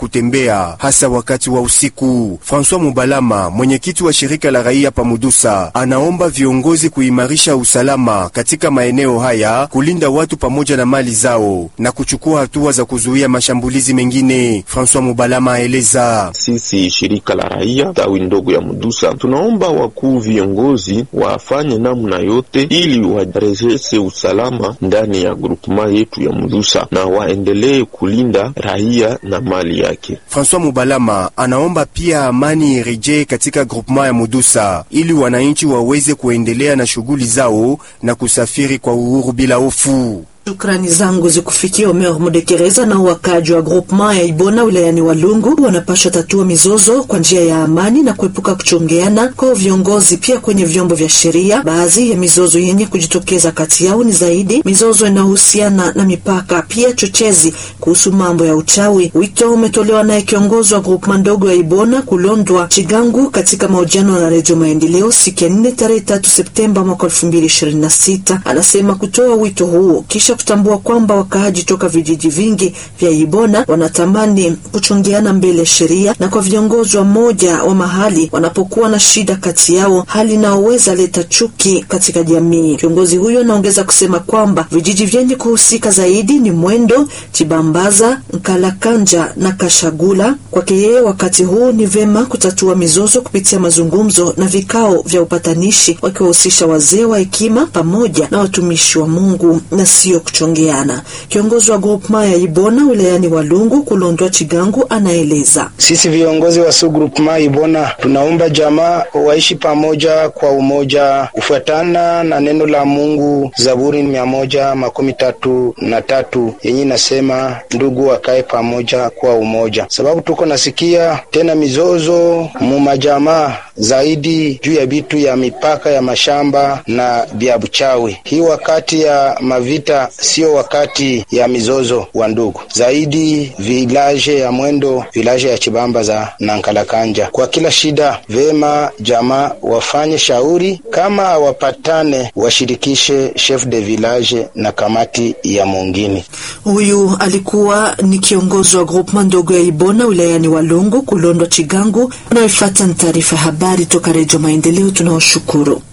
kutembea hasa wakati wa usiku. François Mubalama, mwenyekiti wa shirika la raia Pamudusa, anaomba viongozi kuimarisha usalama katika maeneo haya, kulinda watu pamoja na mali zao na kuchukua hatua za kuzuia mashambulizi mengine. François Mubalama aeleza: sisi shirika la raia tawi ndogo ya Mudusa tunaomba wakuu viongozi wafanye namna yote ili warejeshe usalama ndani ya grupema yetu ya Mudusa na waendelee kulinda raia na mali yake. François Mubalama anaomba pia amani irejee katika grupema ya Mudusa ili wananchi waweze kuendelea na shughuli zao na kusafiri kwa uhuru bila hofu. Shukrani zangu zikufikia Omer Mudekereza na wakaji wa groupement ya Ibona wilayani Walungu wanapaswa tatua mizozo kwa njia ya amani na kuepuka kuchongeana kwa viongozi, pia kwenye vyombo vya sheria. Baadhi ya mizozo yenye kujitokeza kati yao ni zaidi mizozo inayohusiana na mipaka, pia chochezi kuhusu mambo ya uchawi. Wito umetolewa naye kiongozi wa groupement ndogo ya Ibona Kulondwa Chigangu katika mahojiano na Redio Maendeleo siku ya nne tarehe tatu Septemba mwaka elfu mbili ishirini na sita. Anasema kutoa wito huo kisha kutambua kwamba wakaaji toka vijiji vingi vya Ibona wanatamani kuchongeana mbele sheria na kwa viongozi wa moja wa mahali wanapokuwa na shida kati yao, hali inayoweza leta chuki katika jamii. Kiongozi huyo anaongeza kusema kwamba vijiji vyenye kuhusika zaidi ni Mwendo, Chibambaza, Nkalakanja na Kashagula. Kwake yeye, wakati huu ni vema kutatua mizozo kupitia mazungumzo na vikao vya upatanishi, wakiwahusisha wazee wa hekima pamoja na watumishi wa Mungu na sio kuchongeana. Kiongozi wa groupema ya Ibona wilayani Walungu Kulondwa Chigangu anaeleza: sisi viongozi wa su groupema Ibona tunaomba jamaa waishi pamoja kwa umoja kufuatana na neno la Mungu, Zaburi mia moja makumi tatu na tatu yenye inasema ndugu wakae pamoja kwa umoja, sababu tuko nasikia tena mizozo mu majamaa zaidi juu ya bitu ya mipaka ya mashamba na vya buchawi. Hii wakati ya mavita sio wakati ya mizozo wa ndugu zaidi. Vilaje ya Mwendo, vilaje ya Chibambaza na Nkalakanja, kwa kila shida vema jamaa wafanye shauri, kama hawapatane washirikishe chef de village na kamati ya mungini. Huyu alikuwa ni kiongozi wa groupement ndogo ya Ibona wilayani Walungu Kulondwa Chigangu. Unayofuata ni taarifa ya habari toka Redio Maendeleo. Tunaoshukuru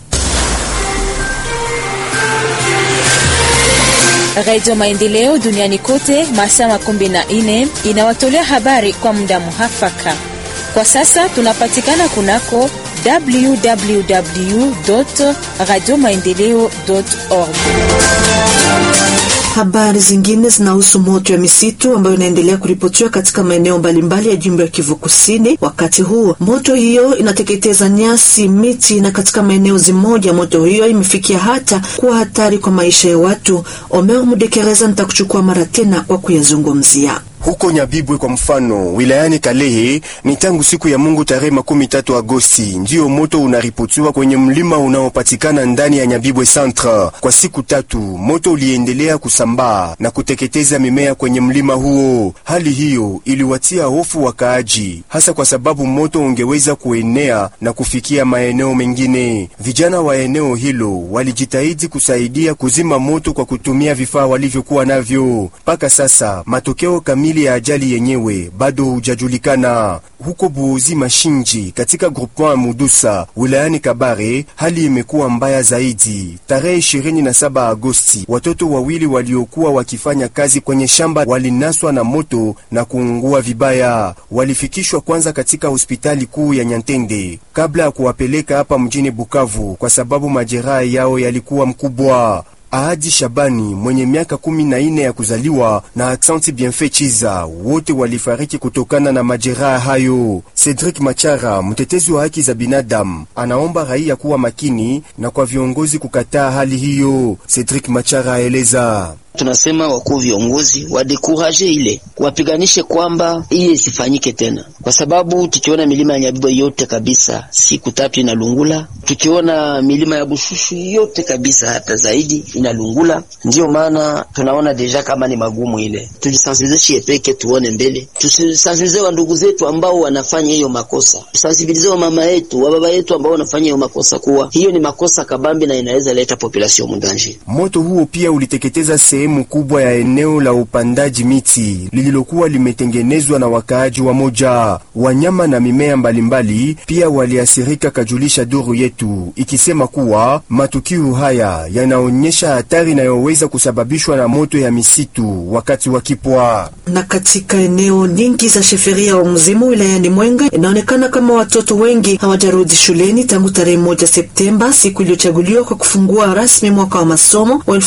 Redio Maendeleo duniani kote masaa makumi na nne inawatolea habari kwa muda muhafaka. Kwa sasa tunapatikana kunako www radio maendeleo org. Habari zingine zinahusu moto ya misitu ambayo inaendelea kuripotiwa katika maeneo mbalimbali ya jimbo ya Kivu Kusini. Wakati huu moto hiyo inateketeza nyasi, miti na katika maeneo zimoja moto hiyo imefikia hata kuwa hatari kwa maisha ya watu. Omer Mudekereza nitakuchukua mara tena kwa kuyazungumzia. Huko Nyabibwe kwa mfano, wilayani Kalehe, ni tangu siku ya Mungu tarehe makumi tatu Agosti ndiyo moto unaripotiwa kwenye mlima unaopatikana ndani ya Nyabibwe Centre. Kwa siku tatu moto uliendelea kusambaa na kuteketeza mimea kwenye mlima huo. Hali hiyo iliwatia hofu wakaaji, hasa kwa sababu moto ungeweza kuenea na kufikia maeneo mengine. Vijana wa eneo hilo walijitahidi kusaidia kuzima moto kwa kutumia vifaa walivyokuwa navyo. Mpaka sasa matokeo kamili ya ajali yenyewe bado hujajulikana. Huko Buozi Mashinji katika groupement Mudusa wilayani Kabare, hali imekuwa mbaya zaidi. Tarehe 27 Agosti, watoto wawili waliokuwa wakifanya kazi kwenye shamba walinaswa na moto na kuungua vibaya. Walifikishwa kwanza katika hospitali kuu ya Nyantende kabla ya kuwapeleka hapa mjini Bukavu kwa sababu majeraha yao yalikuwa mkubwa. Ahadi Shabani mwenye miaka kumi na ine ya kuzaliwa na Aksanti Bienfait Chiza wote walifariki kutokana na majeraha hayo. Cedric Machara, mtetezi wa haki za binadamu, anaomba raia kuwa makini na kwa viongozi kukataa hali hiyo. Cedric Machara aeleza Tunasema wakuu viongozi wadekuraje ile wapiganishe kwamba iye isifanyike tena, kwa sababu tukiona milima ya Nyabibwe yote kabisa siku tatu inalungula, tukiona milima ya Bushushu yote kabisa hata zaidi inalungula. Ndiyo maana tunaona deja kama ni magumu ile, tujisensibilize shie peke, tuone mbele, tusisensibilize wa ndugu zetu ambao wanafanya hiyo makosa, tusensibilize wa mama yetu wa baba yetu ambao wanafanya hiyo makosa, kuwa hiyo ni makosa kabambi na inaweza leta population mundanje. Moto huo pia uliteketeza sehemu kubwa ya eneo la upandaji miti lililokuwa limetengenezwa na wakaaji wa moja. Wanyama na mimea mbalimbali pia waliathirika, kajulisha duru yetu ikisema kuwa matukio haya yanaonyesha hatari inayoweza kusababishwa na moto ya misitu wakati wa kipwa. Na katika eneo nyingi za sheferia wa mzimu wilayani Mwenga inaonekana kama watoto wengi hawajarudi shuleni tangu tarehe moja Septemba, siku iliyochaguliwa kwa kufungua rasmi mwaka wa masomo wa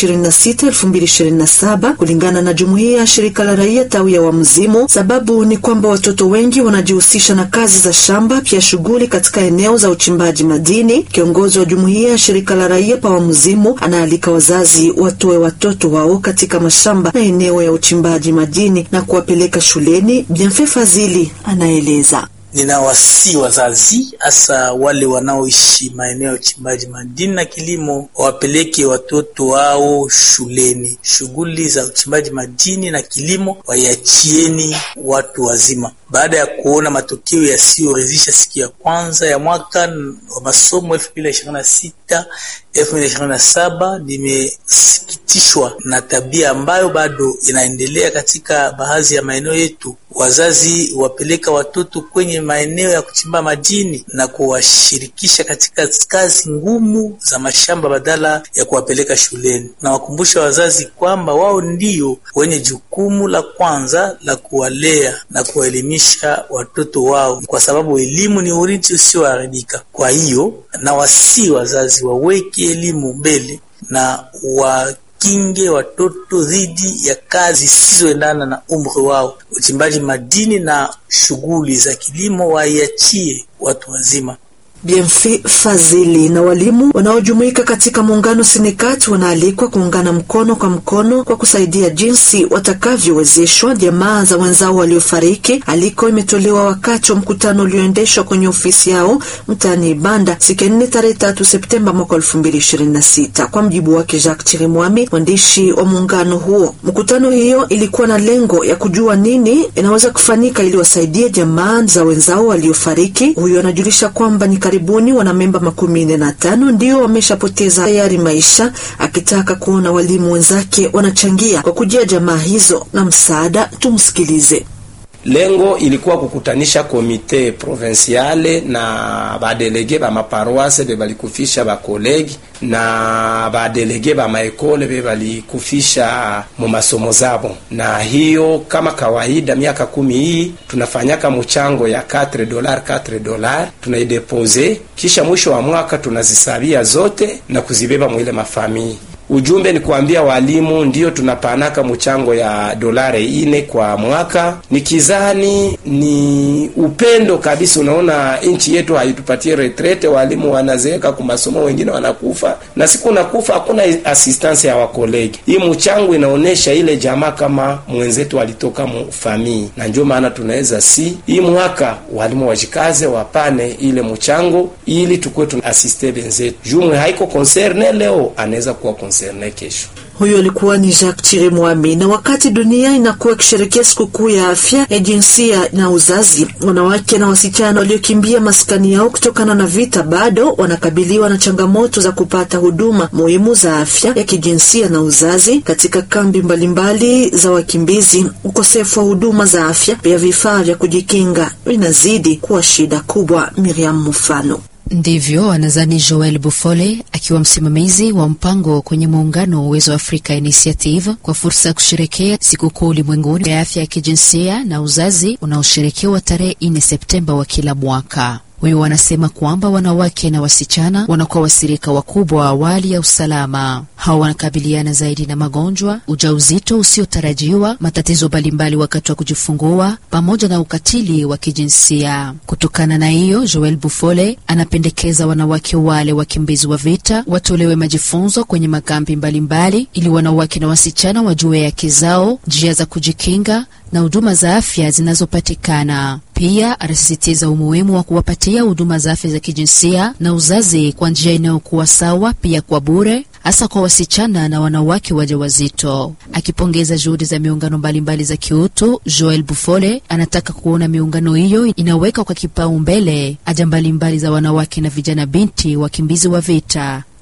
2026-2027 kulingana na jumuiya ya shirika la raia tawi ya Wamzimu. Sababu ni kwamba watoto wengi wanajihusisha na kazi za shamba, pia shughuli katika eneo za uchimbaji madini. Kiongozi wa jumuiya ya shirika la raia pa Wamzimu anaalika wazazi watoe watoto wao katika mashamba na eneo ya uchimbaji madini na kuwapeleka shuleni. Bienfait Fazili anaeleza. Ninawasii wazazi hasa wale wanaoishi maeneo ya uchimbaji madini na kilimo wawapeleke watoto wao shuleni. Shughuli za uchimbaji madini na kilimo waiachieni watu wazima. Baada ya kuona matokeo yasiyoridhisha siku ya kwanza ya mwaka wa masomo elfu mbili na ishirini na sita elfu mbili na ishirini na saba nimesikitishwa na tabia ambayo bado inaendelea katika baadhi ya maeneo yetu. Wazazi wapeleka watoto kwenye maeneo ya kuchimba madini na kuwashirikisha katika kazi ngumu za mashamba badala ya kuwapeleka shuleni. Nawakumbusha wazazi kwamba wao ndio wenye jukumu la kwanza la kuwalea na kuwaelimisha watoto wao, kwa sababu elimu ni urithi usioharibika. Kwa hiyo nawasii wazazi waweke elimu mbele na wa kinge watoto dhidi ya kazi zisizoendana na umri wao. Uchimbaji madini na shughuli za kilimo waiachie watu wazima. Bienfait Fazili na walimu wanaojumuika katika muungano Sinekati wanaalikwa kuungana mkono kwa mkono kwa kusaidia jinsi watakavyowezeshwa jamaa za wenzao waliofariki. Aliko imetolewa wakati wa mkutano ulioendeshwa kwenye ofisi yao mtaani Ibanda siku nne tarehe tatu Septemba mwaka elfu mbili ishirini na sita. Kwa mjibu wake Jacques Chirimwami, mwandishi wa muungano huo, mkutano hiyo ilikuwa na lengo ya kujua nini inaweza kufanyika ili wasaidie jamaa za wenzao waliofariki. Huyo anajulisha kwamba ni karibuni wanamemba makumi nne na tano ndio wameshapoteza tayari maisha, akitaka kuona walimu wenzake wanachangia kwa kujia jamaa hizo na msaada. Tumsikilize. Lengo ilikuwa kukutanisha komite provinciale na badelege ba maparoise be balikufisha bakolegi na badelege ba maekole be balikufisha mu masomo zabo, na hiyo kama kawaida, miaka kumi hii tunafanyaka mchango ya 4 dolar 4 dolar tunaidepose, kisha mwisho wa mwaka tunazisabia zote na kuzibeba mwile mafamii Ujumbe ni kuambia walimu ndiyo tunapanaka mchango ya dolare ine kwa mwaka. Ni kizani ni upendo kabisa. Unaona, nchi yetu haitupatie retrete, walimu wanazeeka kwa masomo, wengine wanakufa, na siku nakufa hakuna assistance ya wakolegi. Hii mchango inaonesha ile jamaa kama mwenzetu alitoka mu famii, na ndio maana tunaweza si hii mwaka walimu wajikaze, wapane ile mchango ili tukuwe tuna asiste benzetu. Jumwe haiko concerne leo, anaweza kuwa kesho. Huyo alikuwa ni Jacques Chirimwami. Na wakati dunia inakuwa ikisherekea sikukuu ya afya ya jinsia na uzazi, wanawake na wasichana waliokimbia maskani yao kutokana na vita bado wanakabiliwa na changamoto za kupata huduma muhimu za afya ya kijinsia na uzazi katika kambi mbalimbali za wakimbizi. Ukosefu wa huduma za afya pia vifaa vya kujikinga vinazidi kuwa shida kubwa. Miriam Mufano Ndivyo anadhani Joel Bufole akiwa msimamizi wa mpango kwenye muungano wa Uwezo wa Afrika Initiative kwa fursa ya kusherekea sikukuu ulimwenguni ya afya ya kijinsia na uzazi unaosherekewa tarehe 4 Septemba wa kila mwaka. Huyo wanasema kwamba wanawake na wasichana wanakuwa wasirika wakubwa wa awali ya usalama. Hawa wanakabiliana zaidi na magonjwa, ujauzito usiotarajiwa, matatizo mbalimbali wakati wa kujifungua, pamoja na ukatili wa kijinsia. Kutokana na hiyo, Joel Bufole anapendekeza wanawake wale wakimbizi wa vita watolewe majifunzo kwenye makambi mbalimbali, ili wanawake na wasichana wajue haki zao, njia za kujikinga na huduma za afya zinazopatikana. Pia anasisitiza umuhimu wa kuwapatia huduma za afya za kijinsia na uzazi kwa njia inayokuwa sawa, pia kwa bure, hasa kwa wasichana na wanawake wajawazito. Akipongeza juhudi za miungano mbalimbali za kiutu, Joel Bufole anataka kuona miungano hiyo inaweka kwa kipaumbele haja mbalimbali za wanawake na vijana binti wakimbizi wa vita.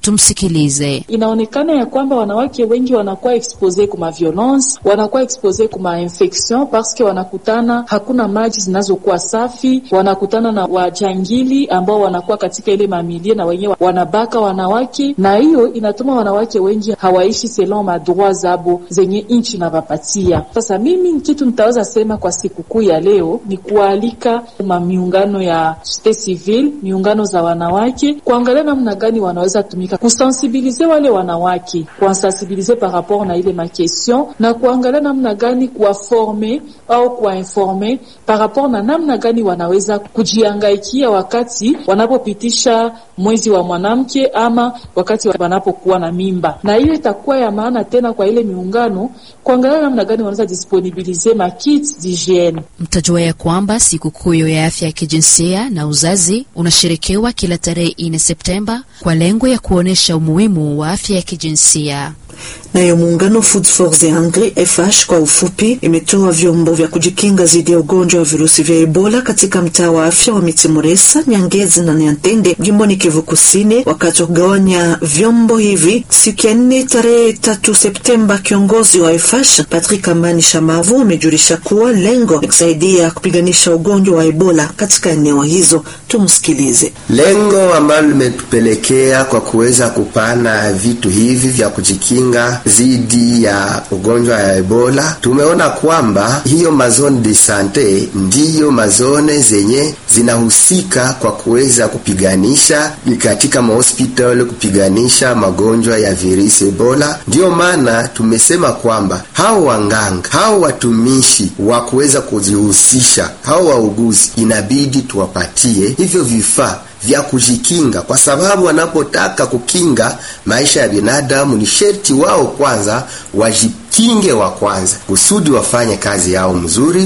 Tumsikilize. Inaonekana ya kwamba wanawake wengi wanakuwa expose kuma violence, wanakuwa expose kuma infection parce wanakutana, hakuna maji zinazokuwa safi, wanakutana na wajangili ambao wanakuwa katika ile mamilie na wenyewe wanabaka wanawake, na hiyo inatuma wanawake wengi hawaishi selon madroit zabo zenye inchi na wapatia. Sasa mimi kitu nitaweza sema kwa sikukuu ya leo ni kualika ma miungano ya societe civile, miungano za wanawake kuangalia namna gani wanaweza tumika kusensibilize wale wanawake, kuwasensibilize par rapport na ile makestion na kuangalia namna gani kuwaforme au kuwainforme par rapport na namna gani wanaweza kujiangaikia wakati wanapopitisha mwezi wa mwanamke ama wakati wanapokuwa na mimba, na hiyo itakuwa ya maana tena kwa ile miungano kuangalia namna gani wanaweza disponibilize makit d'hygiene. Mtajua ya kwamba sikukuu ya afya ya kijinsia na uzazi unasherekewa kila tarehe 4 Septemba kwa lengo ya kuonyesha umuhimu wa afya ya kijinsia. Nayo muungano Food for the Hungry FH kwa ufupi, imetoa vyombo vya kujikinga dhidi ya ugonjwa wa virusi vya Ebola katika mtaa wa afya wa Mitimuresa, Nyangezi na Nyantende jimboni Kivu Kusini, wakati wa kugawanya vyombo hivi siku ya nne tarehe tatu Septemba. Kiongozi wa FH Patrick Amani Shamavu amejulisha kuwa lengo ni kusaidia kupiganisha ugonjwa wa Ebola katika eneo hizo. Tumsikilize. Lengo ambalo limetupelekea kwa kuweza kupana vitu hivi vya kujikinga dhidi ya ugonjwa ya Ebola, tumeona kwamba hiyo mazone de sante ndiyo mazone zenye zinahusika kwa kuweza kupiganisha katika mahospitali kupiganisha magonjwa ya virusi Ebola. Ndiyo maana tumesema kwamba hao wanganga, hao watumishi wa kuweza kujihusisha, hao wauguzi, inabidi tuwapatie hivyo vifaa vya kujikinga, kwa sababu wanapotaka kukinga maisha ya binadamu ni sherti wao kwanza wajikinge wa kwanza, kusudi wafanye kazi yao mzuri.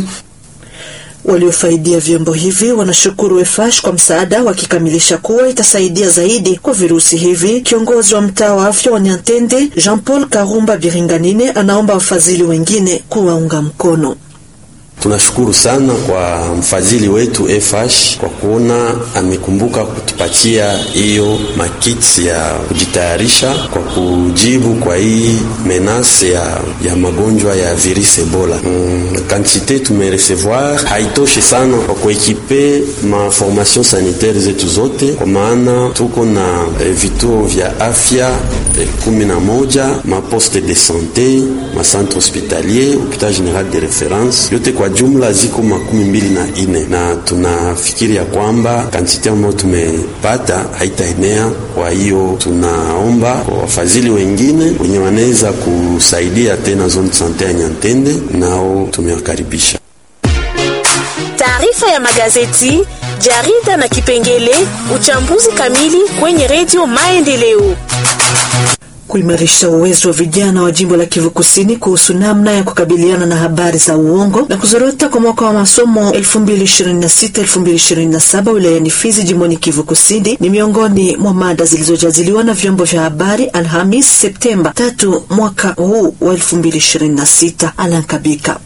Waliofaidia vyombo hivi wanashukuru EFASH kwa msaada, wakikamilisha kuwa itasaidia zaidi kwa virusi hivi. Kiongozi wa mtaa wa afya wa Nyantende Jean Paul Karumba Biringanine anaomba wafadhili wengine kuwaunga mkono. Tunashukuru sana kwa mfadhili wetu FH kwa kuona amekumbuka kutupatia hiyo makiti ya kujitayarisha kwa kujibu kwa hii menase ya, ya magonjwa ya virus Ebola. Mm, kantite tumerecevoir haitoshi sana kwa kuekipe ma formation sanitaire zetu zote, kwa maana tuko na eh, vituo vya afya eh, kumi na moja ma poste de sante ma centre hospitalier hopital general de reference yote kwa jumla ziko makumi mbili na ine na tunafikiri ya kwamba kantite ambayo tumepata haitaenea. Kwa hiyo tunaomba kwa wafadhili wengine wenye wanaweza kusaidia tena zone sante ya Nyantende, nao tumewakaribisha. Taarifa ya magazeti, jarida na kipengele uchambuzi kamili kwenye redio Maendeleo kuimarisha uwezo wa vijana wa jimbo la Kivu Kusini kuhusu namna ya kukabiliana na habari za uongo na kuzorota kwa mwaka wa masomo 2026-2027 wilayani Fizi jimboni Kivu Kusini ni miongoni mwa mada zilizojadiliwa na vyombo vya habari Alhamis Septemba tatu mwaka huu wa 2026. Alankabika